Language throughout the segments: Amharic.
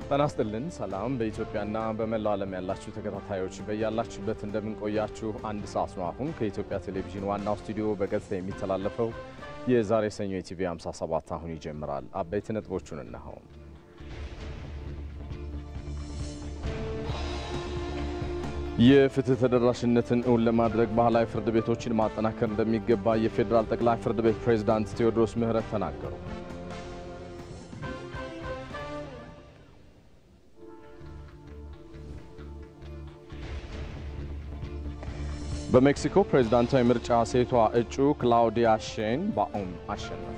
ጤና ይስጥልን። ሰላም በኢትዮጵያና በመላው ዓለም ያላችሁ ተከታታዮች በያላችሁበት እንደምንቆያችሁ አንድ ሰዓት ነው። አሁን ከኢትዮጵያ ቴሌቪዥን ዋናው ስቱዲዮ በቀጥታ የሚተላለፈው የዛሬ ሰኞ የቲቪ 57 አሁን ይጀምራል። አበይት ነጥቦቹን እነሆ። የፍትህ ተደራሽነትን እውን ለማድረግ ባህላዊ ፍርድ ቤቶችን ማጠናከር እንደሚገባ የፌዴራል ጠቅላይ ፍርድ ቤት ፕሬዝዳንት ቴዎድሮስ ምህረት ተናገሩ። በሜክሲኮ ፕሬዝዳንታዊ ምርጫ ሴቷ እጩ ክላውዲያ ሼን ባኦም አሸነፉ።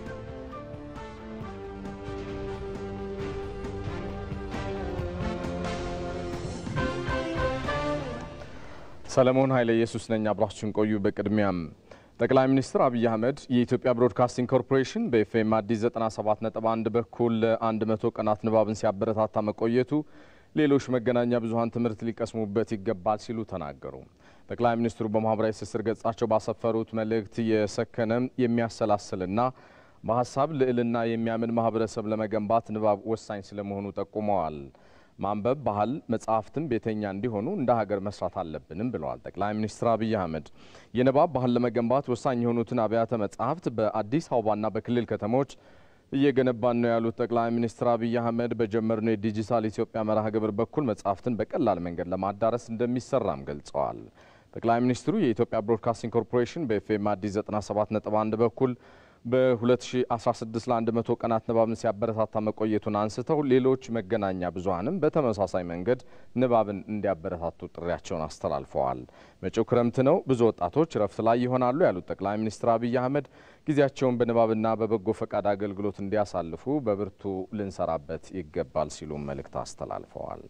ሰለሞን ኃይለ ኢየሱስ ነኝ። አብራችሁን ቆዩ። በቅድሚያም ጠቅላይ ሚኒስትር አብይ አህመድ የኢትዮጵያ ብሮድካስቲንግ ኮርፖሬሽን በኤፍኤም አዲስ 97.1 በኩል ለ100 ቀናት ንባብን ሲያበረታታ መቆየቱ ሌሎች መገናኛ ብዙኃን ትምህርት ሊቀስሙበት ይገባል ሲሉ ተናገሩ። ጠቅላይ ሚኒስትሩ በማህበራዊ ትስስር ገጻቸው ባሰፈሩት መልእክት የሰከነ የሚያሰላስልና በሀሳብ ልዕልና የሚያምን ማህበረሰብ ለመገንባት ንባብ ወሳኝ ስለመሆኑ ጠቁመዋል። ማንበብ ባህል፣ መጽሐፍትም ቤተኛ እንዲሆኑ እንደ ሀገር መስራት አለብንም ብለዋል ጠቅላይ ሚኒስትር አብይ አህመድ። የንባብ ባህል ለመገንባት ወሳኝ የሆኑትን አብያተ መጽሐፍት በአዲስ አበባና በክልል ከተሞች እየገነባን ነው ያሉት ጠቅላይ ሚኒስትር አብይ አህመድ በጀመርነው የዲጂታል ኢትዮጵያ መርሃ ግብር በኩል መጽሐፍትን በቀላል መንገድ ለማዳረስ እንደሚሰራም ገልጸዋል። ጠቅላይ ሚኒስትሩ የኢትዮጵያ ብሮድካስቲንግ ኮርፖሬሽን በኤፍኤም አዲስ 97.1 በኩል በ2016 ለ100 ቀናት ንባብን ሲያበረታታ መቆየቱን አንስተው ሌሎች መገናኛ ብዙኃንም በተመሳሳይ መንገድ ንባብን እንዲያበረታቱ ጥሪያቸውን አስተላልፈዋል። መጪው ክረምት ነው፣ ብዙ ወጣቶች እረፍት ላይ ይሆናሉ ያሉት ጠቅላይ ሚኒስትር አብይ አህመድ ጊዜያቸውን በንባብና በበጎ ፈቃድ አገልግሎት እንዲያሳልፉ በብርቱ ልንሰራበት ይገባል ሲሉም መልእክት አስተላልፈዋል።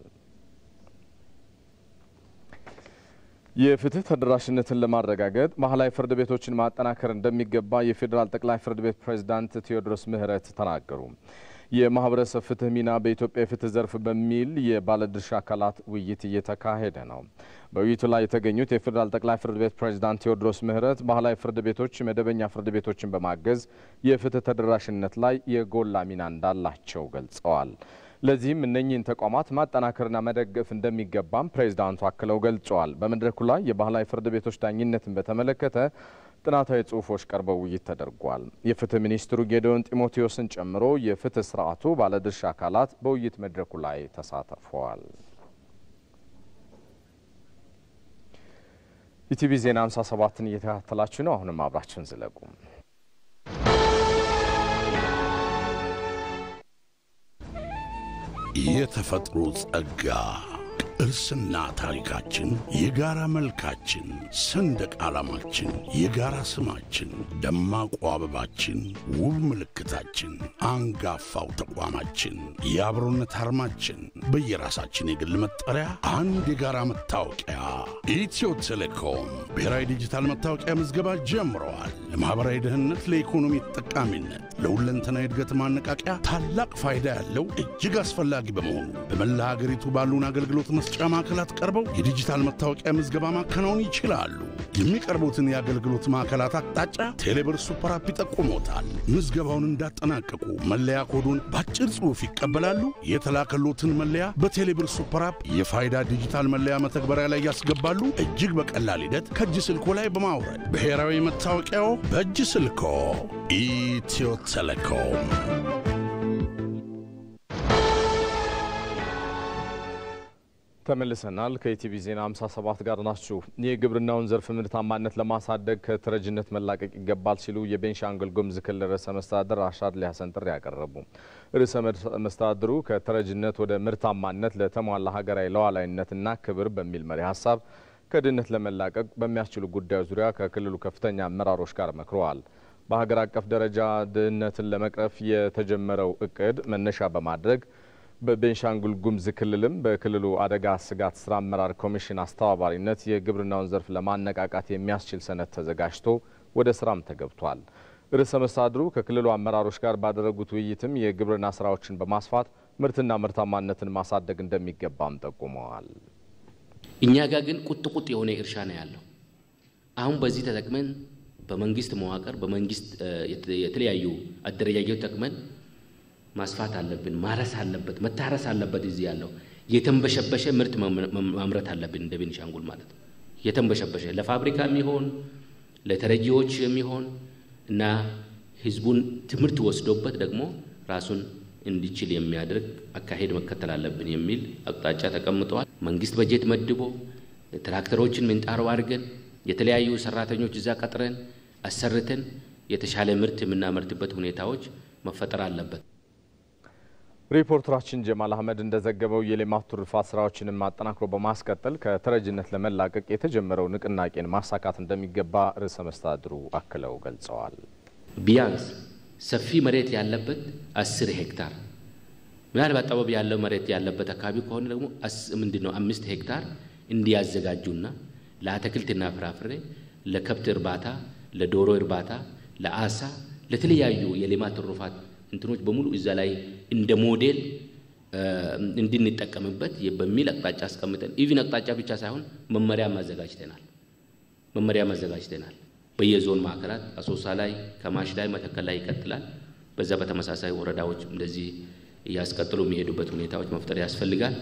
የፍትህ ተደራሽነትን ለማረጋገጥ ባህላዊ ፍርድ ቤቶችን ማጠናከር እንደሚገባ የፌዴራል ጠቅላይ ፍርድ ቤት ፕሬዝዳንት ቴዎድሮስ ምህረት ተናገሩ። የማህበረሰብ ፍትህ ሚና በኢትዮጵያ የፍትህ ዘርፍ በሚል የባለድርሻ አካላት ውይይት እየተካሄደ ነው። በውይይቱ ላይ የተገኙት የፌዴራል ጠቅላይ ፍርድ ቤት ፕሬዝዳንት ቴዎድሮስ ምህረት ባህላዊ ፍርድ ቤቶች መደበኛ ፍርድ ቤቶችን በማገዝ የፍትህ ተደራሽነት ላይ የጎላ ሚና እንዳላቸው ገልጸዋል። ለዚህም እነኚህን ተቋማት ማጠናከርና መደገፍ እንደሚገባም ፕሬዝዳንቱ አክለው ገልጸዋል። በመድረኩ ላይ የባህላዊ ፍርድ ቤቶች ዳኝነትን በተመለከተ ጥናታዊ ጽሑፎች ቀርበው ውይይት ተደርጓል። የፍትህ ሚኒስትሩ ጌዲዮን ጢሞቴዎስን ጨምሮ የፍትህ ስርዓቱ ባለድርሻ አካላት በውይይት መድረኩ ላይ ተሳትፈዋል። ኢቲቪ ዜና 57ን እየተከታተላችሁ ነው። አሁንም አብራችን ዝለቁ። የተፈጥሮ ጸጋ ቅርስና ታሪካችን የጋራ መልካችን፣ ሰንደቅ ዓላማችን፣ የጋራ ስማችን፣ ደማቁ አበባችን፣ ውብ ምልክታችን፣ አንጋፋው ተቋማችን፣ የአብሮነት አርማችን፣ በየራሳችን የግል መጠሪያ፣ አንድ የጋራ መታወቂያ። ኢትዮ ቴሌኮም ብሔራዊ ዲጂታል መታወቂያ ምዝገባ ጀምረዋል። ለማኅበራዊ ደህንነት፣ ለኢኮኖሚ ተጠቃሚነት፣ ለሁለንተናዊ እድገት ማነቃቂያ ታላቅ ፋይዳ ያለው እጅግ አስፈላጊ በመሆኑ በመላ ሀገሪቱ ባሉን አገልግሎት መስጫ ማዕከላት ቀርበው የዲጂታል መታወቂያ ምዝገባ ማከናወን ይችላሉ። የሚቀርቡትን የአገልግሎት ማዕከላት አቅጣጫ ቴሌብር ሱፐር አፕ ይጠቁሞታል። ምዝገባውን እንዳጠናቀቁ መለያ ኮዱን በአጭር ጽሑፍ ይቀበላሉ። የተላከሎትን መለያ በቴሌብር ሱፐር አፕ የፋይዳ ዲጂታል መለያ መተግበሪያ ላይ ያስገባሉ። እጅግ በቀላል ሂደት ከእጅ ስልኮ ላይ በማውረድ ብሔራዊ መታወቂያው በእጅ ስልኮ። ኢትዮ ቴሌኮም ተመልሰናል። ከኢቲቪ ዜና 57 ጋር ናችሁ። የግብርናውን ዘርፍ ምርታማነት ለማሳደግ ከተረጅነት መላቀቅ ይገባል ሲሉ የቤንሻንጉል ጉሙዝ ክልል ርዕሰ መስተዳድር አሻድሊ ሀሰን ጥሪ ያቀረቡ። ርዕሰ መስተዳድሩ ከተረጅነት ወደ ምርታማነት ለተሟላ ሀገራዊ ሉዓላዊነትና ክብር በሚል መሪ ሀሳብ ከድህነት ለመላቀቅ በሚያስችሉ ጉዳዮች ዙሪያ ከክልሉ ከፍተኛ አመራሮች ጋር መክረዋል። በሀገር አቀፍ ደረጃ ድህነትን ለመቅረፍ የተጀመረው እቅድ መነሻ በማድረግ በቤንሻንጉል ጉሙዝ ክልልም በክልሉ አደጋ ስጋት ስራ አመራር ኮሚሽን አስተባባሪነት የግብርናውን ዘርፍ ለማነቃቃት የሚያስችል ሰነድ ተዘጋጅቶ ወደ ስራም ተገብቷል። ርዕሰ መስተዳድሩ ከክልሉ አመራሮች ጋር ባደረጉት ውይይትም የግብርና ስራዎችን በማስፋት ምርትና ምርታማነትን ማሳደግ እንደሚገባም ጠቁመዋል። እኛ ጋር ግን ቁጥ ቁጥ የሆነ እርሻ ነው ያለው። አሁን በዚህ ተጠቅመን በመንግስት መዋቅር በመንግስት የተለያዩ አደረጃጀት ተጠቅመን ማስፋት አለብን። ማረስ አለበት፣ መታረስ አለበት። እዚህ ያለው የተንበሸበሸ ምርት ማምረት አለብን። እንደ ቤኒሻንጉል ማለት ነው። የተንበሸበሸ ለፋብሪካ የሚሆን ለተረጂዎች የሚሆን እና ህዝቡን ትምህርት ወስዶበት ደግሞ ራሱን እንዲችል የሚያደርግ አካሄድ መከተል አለብን የሚል አቅጣጫ ተቀምጠዋል። መንግስት በጀት መድቦ ትራክተሮችን ምንጣሮ አድርገን የተለያዩ ሰራተኞች እዛ ቀጥረን አሰርተን የተሻለ ምርት የምናመርትበት ሁኔታዎች መፈጠር አለበት። ሪፖርተራችን ጀማል አህመድ እንደዘገበው የሌማት ትሩፋት ስራዎችንም አጠናክሮ በማስቀጠል ከተረጅነት ለመላቀቅ የተጀመረው ንቅናቄን ማሳካት እንደሚገባ ርዕሰ መስተዳድሩ አክለው ገልጸዋል። ቢያንስ ሰፊ መሬት ያለበት አስር ሄክታር ምናልባት ጠበብ ያለው መሬት ያለበት አካባቢ ከሆነ ደግሞ ምንድን ነው አምስት ሄክታር እንዲያዘጋጁና ለአትክልትና ፍራፍሬ፣ ለከብት እርባታ፣ ለዶሮ እርባታ፣ ለአሳ፣ ለተለያዩ የሌማት ትሩፋት እንትኖች በሙሉ እዛ ላይ እንደ ሞዴል እንድንጠቀምበት በሚል አቅጣጫ አስቀምጠን ኢቪን አቅጣጫ ብቻ ሳይሆን መመሪያ ማዘጋጅተናል። መመሪያ ማዘጋጅተናል። በየዞን ማዕከላት አሶሳ ላይ፣ ከማሽ ላይ፣ መተከል ላይ ይቀጥላል። በዛ በተመሳሳይ ወረዳዎች እንደዚህ እያስቀጥሉ የሚሄዱበት ሁኔታዎች መፍጠር ያስፈልጋል።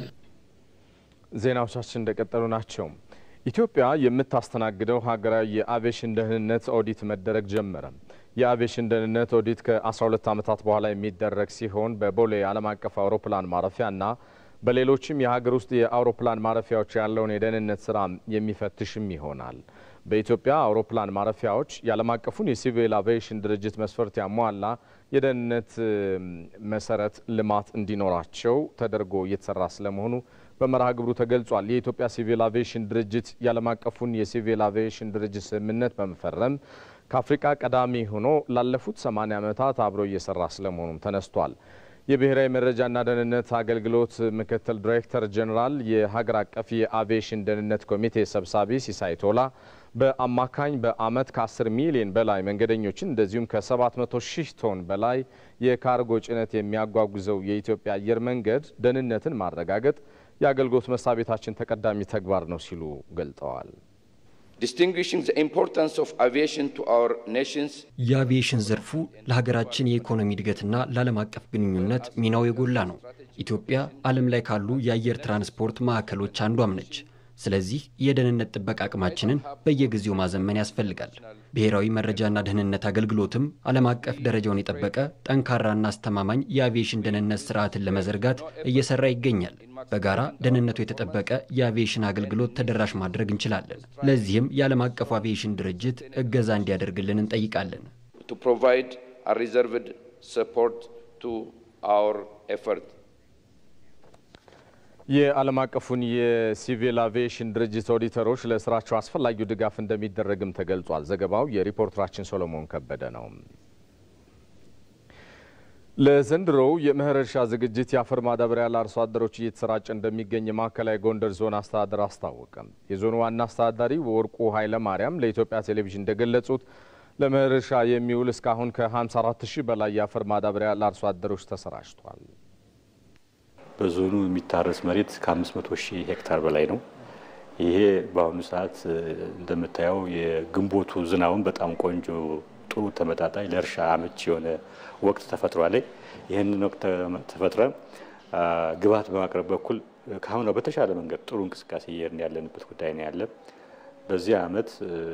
ዜናዎቻችን እንደቀጠሉ ናቸው። ኢትዮጵያ የምታስተናግደው ሀገራዊ የአቪዬሽን ደህንነት ኦዲት መደረግ ጀመረ። የአቪዬሽን ደህንነት ኦዲት ከ12 ዓመታት በኋላ የሚደረግ ሲሆን በቦሌ ዓለም አቀፍ አውሮፕላን ማረፊያና በሌሎችም የሀገር ውስጥ የአውሮፕላን ማረፊያዎች ያለውን የደህንነት ስራ የሚፈትሽም ይሆናል። በኢትዮጵያ አውሮፕላን ማረፊያዎች የዓለም አቀፉን የሲቪል አቪዬሽን ድርጅት መስፈርት ያሟላ የደህንነት መሰረት ልማት እንዲኖራቸው ተደርጎ እየተሰራ ስለመሆኑ በመርሃ ግብሩ ተገልጿል። የኢትዮጵያ ሲቪል አቪዬሽን ድርጅት የዓለም አቀፉን የሲቪል አቪዬሽን ድርጅት ስምምነት በመፈረም ከአፍሪቃ ቀዳሚ ሆኖ ላለፉት 80 ዓመታት አብሮ እየሰራ ስለመሆኑም ተነስቷል። የብሔራዊ መረጃና ደህንነት አገልግሎት ምክትል ዲሬክተር ጀኔራል የሀገር አቀፍ የአቪዬሽን ደህንነት ኮሚቴ ሰብሳቢ ሲሳይ ቶላ በአማካኝ በዓመት ከ10 ሚሊዮን በላይ መንገደኞችን እንደዚሁም ከ700 ሺህ ቶን በላይ የካርጎ ጭነት የሚያጓጉዘው የኢትዮጵያ አየር መንገድ ደህንነትን ማረጋገጥ የአገልግሎት መስሪያ ቤታችን ተቀዳሚ ተግባር ነው ሲሉ ገልጠዋል። የአቪዬሽን ዘርፉ ለሀገራችን የኢኮኖሚ እድገትና ለዓለም አቀፍ ግንኙነት ሚናው የጎላ ነው። ኢትዮጵያ ዓለም ላይ ካሉ የአየር ትራንስፖርት ማዕከሎች አንዷም ነች። ስለዚህ የደህንነት ጥበቃ አቅማችንን በየጊዜው ማዘመን ያስፈልጋል። ብሔራዊ መረጃና ደህንነት አገልግሎትም ዓለም አቀፍ ደረጃውን የጠበቀ ጠንካራና አስተማማኝ የአቪዬሽን ደህንነት ስርዓትን ለመዘርጋት እየሰራ ይገኛል። በጋራ ደህንነቱ የተጠበቀ የአቪዬሽን አገልግሎት ተደራሽ ማድረግ እንችላለን። ለዚህም የዓለም አቀፉ አቪዬሽን ድርጅት እገዛ እንዲያደርግልን እንጠይቃለን። የዓለም አቀፉን የሲቪል አቪዬሽን ድርጅት ኦዲተሮች ለስራቸው አስፈላጊው ድጋፍ እንደሚደረግም ተገልጿል። ዘገባው የሪፖርተራችን ሶሎሞን ከበደ ነው። ለዘንድሮው የመኸር እርሻ ዝግጅት የአፈር ማዳበሪያ ለአርሶ አደሮች እየተሰራጨ እንደሚገኝ የማዕከላዊ ጎንደር ዞን አስተዳደር አስታወቀ። የዞኑ ዋና አስተዳዳሪ ወርቁ ኃይለ ማርያም ለኢትዮጵያ ቴሌቪዥን እንደገለጹት ለመኸር እርሻ የሚውል እስካሁን ከ54 ሺህ በላይ የአፈር ማዳበሪያ ለአርሶ አደሮች ተሰራጭቷል። በዞኑ የሚታረስ መሬት ከ500 ሺህ ሄክታር በላይ ነው። ይሄ በአሁኑ ሰዓት እንደምታየው የግንቦቱ ዝናቡን በጣም ቆንጆ ጥሩ ተመጣጣኝ ለእርሻ አመች የሆነ ወቅት ተፈጥሯል። ይህንን ወቅት ተፈጥረን ግብዓት በማቅረብ በኩል ከአሁኗ በተሻለ መንገድ ጥሩ እንቅስቃሴ እየሄድን ያለንበት ጉዳይ ነው ያለ። በዚህ አመት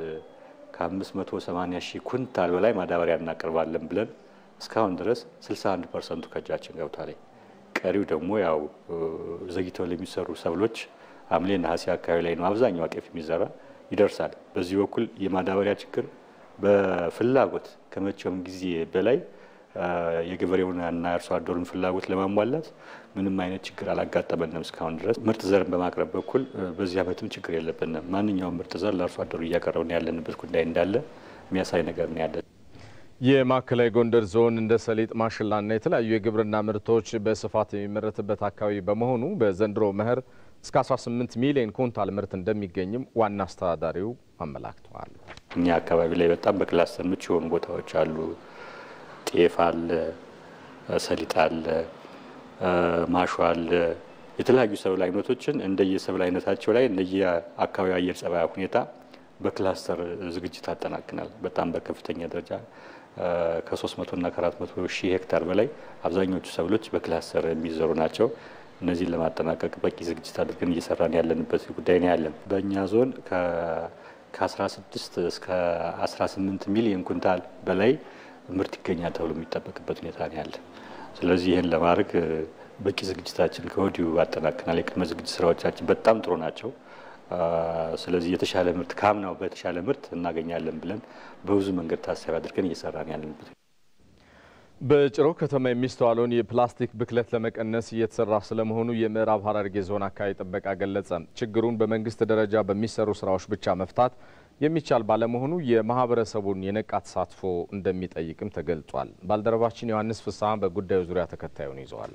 ከ580 ሺህ ኩንታል በላይ ማዳበሪያ እናቀርባለን ብለን እስካሁን ድረስ 61 ፐርሰንቱ ከእጃችን ገብቷል። ቀሪው ደግሞ ያው ዘግይተው ለሚሰሩ ሰብሎች ሐምሌ ነሐሴ አካባቢ ላይ ነው አብዛኛው ጤፍ የሚዘራ ይደርሳል። በዚህ በኩል የማዳበሪያ ችግር በፍላጎት ከመቼውም ጊዜ በላይ የገበሬውንና የአርሶ አደሩን ፍላጎት ለማሟላት ምንም አይነት ችግር አላጋጠመንም እስካሁን ድረስ። ምርጥ ዘርን በማቅረብ በኩል በዚህ ዓመትም ችግር የለብንም። ማንኛውም ምርጥ ዘር ለአርሶ አደሩ እያቀረብን ያለንበት ጉዳይ እንዳለ የሚያሳይ ነገር ነው ያለን። የማዕከላዊ ጎንደር ዞን እንደ ሰሊጥ፣ ማሽላና የተለያዩ የግብርና ምርቶች በስፋት የሚመረትበት አካባቢ በመሆኑ በዘንድሮ መኸር እስከ 18 ሚሊዮን ኩንታል ምርት እንደሚገኝም ዋና አስተዳዳሪው አመላክተዋል። እኛ አካባቢ ላይ በጣም በክላስተር ምቹ የሆኑ ቦታዎች አሉ። ጤፍ አለ፣ ሰሊጥ አለ፣ ማሾ አለ። የተለያዩ ሰብል አይነቶችን እንደየሰብል አይነታቸው ላይ እንደየ አካባቢ አየር ጸባይ ሁኔታ በክላስተር ዝግጅት አጠናቅናል። በጣም በከፍተኛ ደረጃ ከ300 እና ከ400 ሺህ ሄክታር በላይ አብዛኞቹ ሰብሎች በክላስተር የሚዘሩ ናቸው። እነዚህን ለማጠናቀቅ በቂ ዝግጅት አድርገን እየሰራን ያለንበት ጉዳይ ነው ያለን። በእኛ ዞን ከ16 እስከ 18 ሚሊዮን ኩንታል በላይ ምርት ይገኛል ተብሎ የሚጠበቅበት ሁኔታ ነው ያለ። ስለዚህ ይህን ለማድረግ በቂ ዝግጅታችን ከወዲሁ አጠናክናል። የቅድመ ዝግጅት ስራዎቻችን በጣም ጥሩ ናቸው። ስለዚህ የተሻለ ምርት ከአምናው በተሻለ ምርት እናገኛለን ብለን በብዙ መንገድ ታሳቢ አድርገን እየሰራን ያለንበት በጭሮ ከተማ የሚስተዋለውን የፕላስቲክ ብክለት ለመቀነስ እየተሰራ ስለመሆኑ የምዕራብ ሐረርጌ ዞን አካባቢ ጥበቃ ገለጸ። ችግሩን በመንግስት ደረጃ በሚሰሩ ስራዎች ብቻ መፍታት የሚቻል ባለመሆኑ የማህበረሰቡን የነቃ ተሳትፎ እንደሚጠይቅም ተገልጿል። ባልደረባችን ዮሐንስ ፍስሐ በጉዳዩ ዙሪያ ተከታዩን ይዘዋል።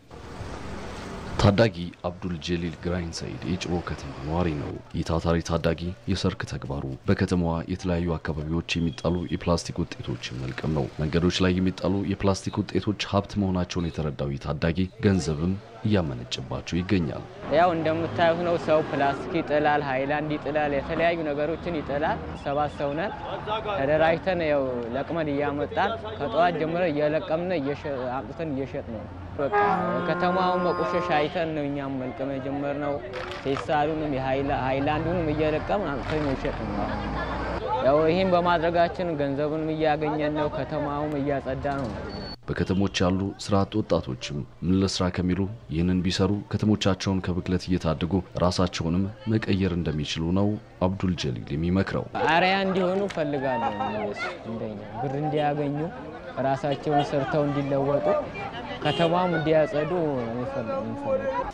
ታዳጊ አብዱል ጀሊል ግራኝ ሰይድ የጭሮ ከተማ ነዋሪ ነው። ይህ ታታሪ ታዳጊ የሰርክ ተግባሩ በከተማዋ የተለያዩ አካባቢዎች የሚጣሉ የፕላስቲክ ውጤቶችን መልቀም ነው። መንገዶች ላይ የሚጣሉ የፕላስቲክ ውጤቶች ሀብት መሆናቸውን የተረዳው ይህ ታዳጊ ገንዘብም እያመነጭባቸው ይገኛል። ያው እንደምታዩት ነው። ሰው ፕላስቲክ ይጥላል፣ ሃይላንድ ይጥላል፣ የተለያዩ ነገሮችን ይጥላል። ሰባት ሰው ነን ተደራጅተን ያው ለቅመን እያመጣን ከጠዋት ጀምረ እየለቀምን አምጥተን እየሸጥ ነው። በቃ ከተማውን መቆሸሽ አይተን ነው እኛም መልቀም የጀመርነው። ፌስታሉንም ሃይላንዱንም እየለቀምን አምጥተን እየሸጥ ነው። ያው ይህም በማድረጋችን ገንዘብንም እያገኘን ነው። ከተማውም እያጸዳ ነው። በከተሞች ያሉ ስራ አጥ ወጣቶችም ምን ለስራ ከሚሉ ይህንን ቢሰሩ ከተሞቻቸውን ከብክለት እየታደጉ ራሳቸውንም መቀየር እንደሚችሉ ነው አብዱል ጀሊል የሚመክረው። አርያ እንዲሆኑ ፈልጋለሁ። እነሱ እንደኛ ብር እንዲያገኙ ራሳቸውን ሰርተው እንዲለወጡ ከተማም እንዲያጸዱ የሚፈልጉ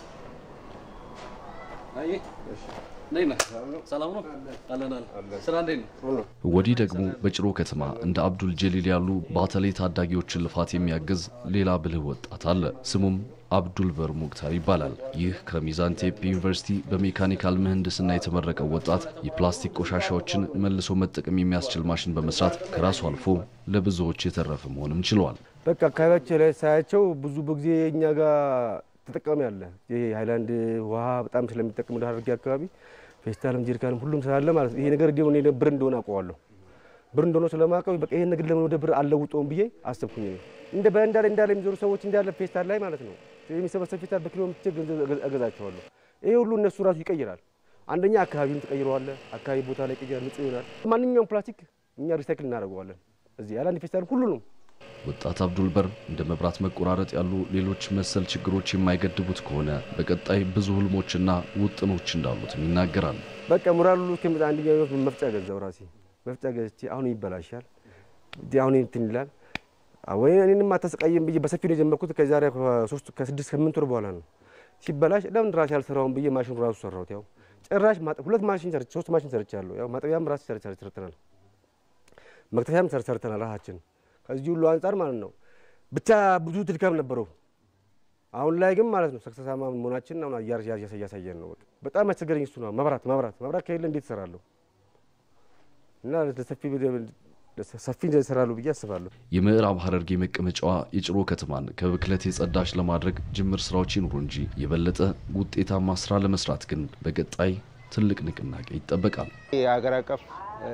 ወዲህ ደግሞ በጭሮ ከተማ እንደ አብዱል ጀሊል ያሉ ባተሌ ታዳጊዎችን ልፋት የሚያግዝ ሌላ ብልህ ወጣት አለ። ስሙም አብዱል በር ሙክታር ይባላል። ይህ ከሚዛን ቴፒ ዩኒቨርሲቲ በሜካኒካል ምህንድስና የተመረቀው ወጣት የፕላስቲክ ቆሻሻዎችን መልሶ መጠቀም የሚያስችል ማሽን በመስራት ከራሱ አልፎ ለብዙዎች የተረፈ መሆንም ችሏል። በቃ አካባቢያቸው ላይ ሳያቸው ብዙ ጊዜ እኛ ጋር ተጠቃሚ አለ። ይሄ ሃይላንድ ውሃ በጣም ስለሚጠቀሙ ሐረርጌ አካባቢ ፌስታልም ጀሪካንም ሁሉም ስላለ ማለት ይሄ ነገር እንዲሁ እኔ ብር እንደሆነ አውቀዋለሁ። ብር እንደሆነ ስለማውቀው በቃ ይሄን ነገር ለምን ወደ ብር አልለውጠውም ብዬ አሰብኩኝ። እንደ በእንዳለ እንዳለ የሚዞሩ ሰዎች እንዳለ ፌስታል ላይ ማለት ነው የሚሰበሰብ ፌስታል በኪሎ ምትቼ ገንዘብ እገዛቸዋለሁ። ይሄ ሁሉ እነሱ ራሱ ይቀይራል። አንደኛ አካባቢውን ትቀይረዋለ። አካባቢ ቦታ ላይ ይቀይራል፣ ንጹህ ይሆናል። ማንኛውም ፕላስቲክ እኛ ሪሳይክል እናደርገዋለን። እዚህ ያለ አንድ ፌስታል ሁሉ ነው ወጣት አብዱል በር እንደ መብራት መቆራረጥ ያሉ ሌሎች መሰል ችግሮች የማይገድቡት ከሆነ በቀጣይ ብዙ ህልሞችና ውጥኖች እንዳሉትም ይናገራል። በቃ ሙራሉ እስከሚመጣ አንደኛው መፍጫ ገዛው ራሴ መፍጫ ገዝቼ አሁን ይበላሻል፣ አሁን እንትን ይላል። ወይ እኔንም አታሰቃየም ብዬ በሰፊው ነው የጀመርኩት። ከዛሬ ከሶስት ከስድስት ከስምንት ወር በኋላ ነው ሲበላሽ፣ ለምን ራሴ አልሰራውም ብዬ ማሽኑ ራሱ ሰራሁት። ያው ጭራሽ ሁለት ማሽን ሰርቼ ሶስት ማሽን ሰርቻለሁ። ያው ማጠቢያም ራሴ ሰርተናል፣ መክተፊያም ሰርተናል ራሳችን ከዚህ ሁሉ አንጻር ማለት ነው ብቻ ብዙ ድካም ነበረው። አሁን ላይ ግን ማለት ነው ሰክሰሳማ መሆናችን አሁን እያሳየን ነው። በጣም ያስቸገረኝ እሱ ነው። መብራት መብራት መብራት ከሌለ እንዴት እሰራለሁ? እና ሰፊ ይሰራሉ ብዬ አስባለሁ። የምዕራብ ሐረርጌ መቀመጫዋ የጭሮ ከተማን ከብክለት የጸዳች ለማድረግ ጅምር ስራዎች ይኑሩ እንጂ የበለጠ ውጤታማ ስራ ለመስራት ግን በቀጣይ ትልቅ ንቅናቄ ይጠበቃል። የሀገር አቀፍ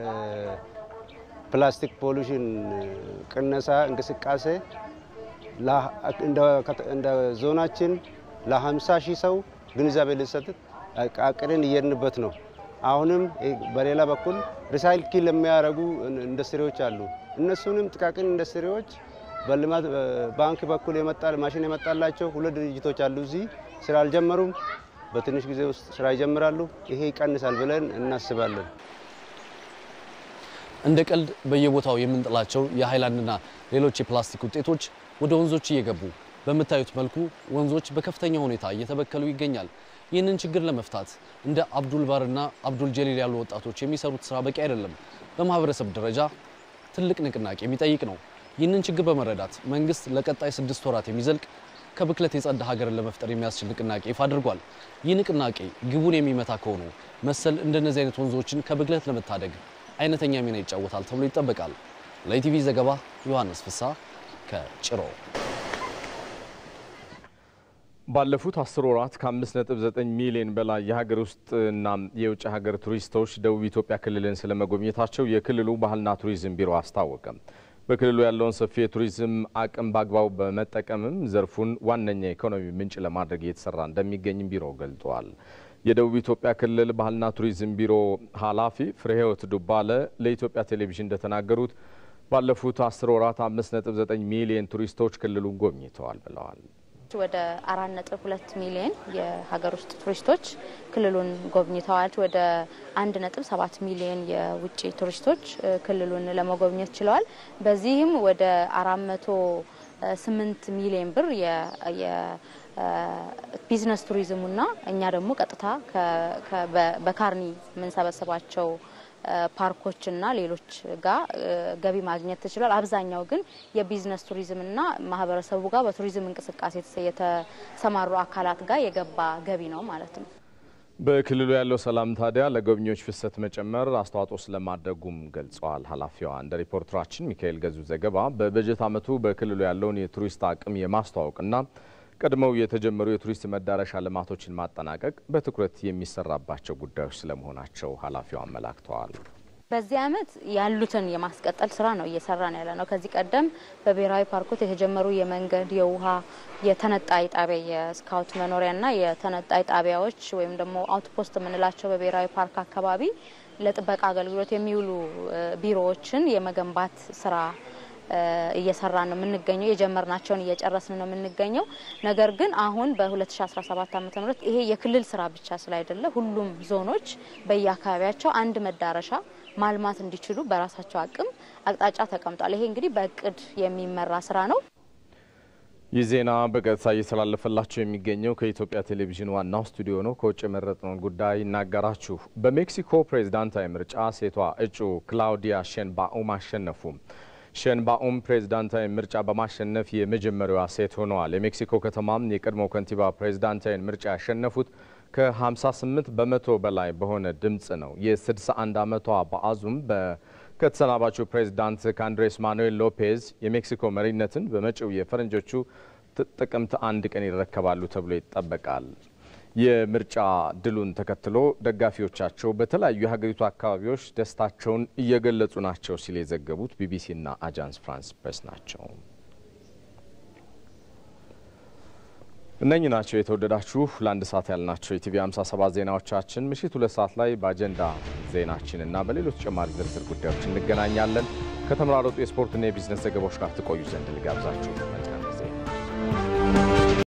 ፕላስቲክ ፖሉሽን ቅነሳ እንቅስቃሴ እንደ ዞናችን ለ50 ሺህ ሰው ግንዛቤ ልሰጥ አቅደን እየሄድንበት ነው። አሁንም በሌላ በኩል ሪሳይክል የሚያደርጉ ኢንዱስትሪዎች አሉ። እነሱንም ጥቃቅን ኢንዱስትሪዎች በልማት ባንክ በኩል የመጣ ማሽን የመጣላቸው ሁለት ድርጅቶች አሉ። እዚህ ስራ አልጀመሩም። በትንሽ ጊዜ ውስጥ ስራ ይጀምራሉ። ይሄ ይቀንሳል ብለን እናስባለን። እንደ ቀልድ በየቦታው የምንጥላቸው የሃይላንድና ሌሎች የፕላስቲክ ውጤቶች ወደ ወንዞች እየገቡ በምታዩት መልኩ ወንዞች በከፍተኛ ሁኔታ እየተበከሉ ይገኛል። ይህንን ችግር ለመፍታት እንደ አብዱል ባርና አብዱል ጀሊል ያሉ ወጣቶች የሚሰሩት ስራ በቂ አይደለም። በማህበረሰብ ደረጃ ትልቅ ንቅናቄ የሚጠይቅ ነው። ይህንን ችግር በመረዳት መንግስት ለቀጣይ ስድስት ወራት የሚዘልቅ ከብክለት የጸዳ ሀገርን ለመፍጠር የሚያስችል ንቅናቄ ይፋ አድርጓል። ይህ ንቅናቄ ግቡን የሚመታ ከሆኑ መሰል እንደነዚህ አይነት ወንዞችን ከብክለት ለመታደግ አይነተኛ ሚና ይጫወታል ተብሎ ይጠበቃል። ለኢቲቪ ዘገባ ዮሐንስ ፍሳ ከጭሮ። ባለፉት አስር ወራት ከ5.9 ሚሊዮን በላይ የሀገር ውስጥና የውጭ ሀገር ቱሪስቶች ደቡብ ኢትዮጵያ ክልልን ስለመጎብኘታቸው የክልሉ ባህልና ቱሪዝም ቢሮ አስታወቀ። በክልሉ ያለውን ሰፊ የቱሪዝም አቅም በአግባቡ በመጠቀምም ዘርፉን ዋነኛ የኢኮኖሚ ምንጭ ለማድረግ እየተሰራ እንደሚገኝም ቢሮው ገልጧል። የደቡብ ኢትዮጵያ ክልል ባህልና ቱሪዝም ቢሮ ኃላፊ ፍሬህይወት ዱባለ ለኢትዮጵያ ቴሌቪዥን እንደተናገሩት ባለፉት አስር ወራት 5.9 ሚሊዮን ቱሪስቶች ክልሉን ጎብኝተዋል ብለዋል። ወደ አራት ነጥብ ሁለት ሚሊዮን የሀገር ውስጥ ቱሪስቶች ክልሉን ጎብኝተዋል። ወደ አንድ ነጥብ ሰባት ሚሊዮን የውጭ ቱሪስቶች ክልሉን ለመጎብኘት ችለዋል። በዚህም ወደ አራት መቶ ስምንት ሚሊዮን ብር የቢዝነስ ቱሪዝሙና እኛ ደግሞ ቀጥታ በካርኒ የምንሰበስባቸው ፓርኮችና ሌሎች ጋር ገቢ ማግኘት ተችሏል። አብዛኛው ግን የቢዝነስ ቱሪዝምና ማህበረሰቡ ጋር በቱሪዝም እንቅስቃሴ የተሰማሩ አካላት ጋር የገባ ገቢ ነው ማለት ነው። በክልሉ ያለው ሰላም ታዲያ ለጎብኚዎች ፍሰት መጨመር አስተዋጽኦ ስለማድረጉም ገልጸዋል ኃላፊዋ። እንደ ሪፖርተራችን ሚካኤል ገዙ ዘገባ በበጀት ዓመቱ በክልሉ ያለውን የቱሪስት አቅም የማስተዋወቅና ቀድመው የተጀመሩ የቱሪስት መዳረሻ ልማቶችን ማጠናቀቅ በትኩረት የሚሰራባቸው ጉዳዮች ስለመሆናቸው ኃላፊው አመላክተዋል። በዚህ ዓመት ያሉትን የማስቀጠል ስራ ነው እየሰራን ያለ ነው። ከዚህ ቀደም በብሔራዊ ፓርኮች የተጀመሩ የመንገድ፣ የውሃ፣ የተነጣይ ጣቢያ የስካውት መኖሪያና የተነጣይ ጣቢያዎች ወይም ደግሞ አውትፖስት የምንላቸው በብሔራዊ ፓርክ አካባቢ ለጥበቃ አገልግሎት የሚውሉ ቢሮዎችን የመገንባት ስራ እየሰራ ነው የምንገኘው። የጀመርናቸውን እየጨረስን ነው የምንገኘው። ነገር ግን አሁን በ2017 ዓ ም ይሄ የክልል ስራ ብቻ ስላይደለ ሁሉም ዞኖች በየአካባቢያቸው አንድ መዳረሻ ማልማት እንዲችሉ በራሳቸው አቅም አቅጣጫ ተቀምጧል። ይሄ እንግዲህ በእቅድ የሚመራ ስራ ነው። ይህ ዜና በቀጥታ እየተላለፈላቸው የሚገኘው ከኢትዮጵያ ቴሌቪዥን ዋናው ስቱዲዮ ነው። ከውጭ የመረጥነውን ጉዳይ እናገራችሁ። በሜክሲኮ ፕሬዝዳንታዊ ምርጫ ሴቷ እጩ ክላውዲያ ሼንባኡም አሸነፉ። ሼንባኡም ፕሬዝዳንታዊ ምርጫ በማሸነፍ የመጀመሪያዋ ሴት ሆነዋል። የሜክሲኮ ከተማም የቀድሞው ከንቲባ ፕሬዝዳንታዊ ምርጫ ያሸነፉት ከ58 በመቶ በላይ በሆነ ድምፅ ነው። የ61 ዓመቷ በአዙም ከተሰናባቹ ፕሬዝዳንት ከአንድሬስ ማኑኤል ሎፔዝ የሜክሲኮ መሪነትን በመጪው የፈረንጆቹ ጥቅምት አንድ ቀን ይረከባሉ ተብሎ ይጠበቃል። የምርጫ ድሉን ተከትሎ ደጋፊዎቻቸው በተለያዩ የሀገሪቱ አካባቢዎች ደስታቸውን እየገለጹ ናቸው ሲል የዘገቡት ቢቢሲና አጃንስ ፍራንስ ፕሬስ ናቸው። እነኚህ ናቸው የተወደዳችሁ ለአንድ ሰዓት ያልናቸው የቲቪ 57 ዜናዎቻችን። ምሽት ሁለት ሰዓት ላይ በአጀንዳ ዜናችን እና በሌሎች ተጨማሪ ዝርዝር ጉዳዮች እንገናኛለን። ከተመራረጡ የስፖርትና የቢዝነስ ዘገባዎች ጋር ትቆዩ ዘንድ ልጋብዛችሁ።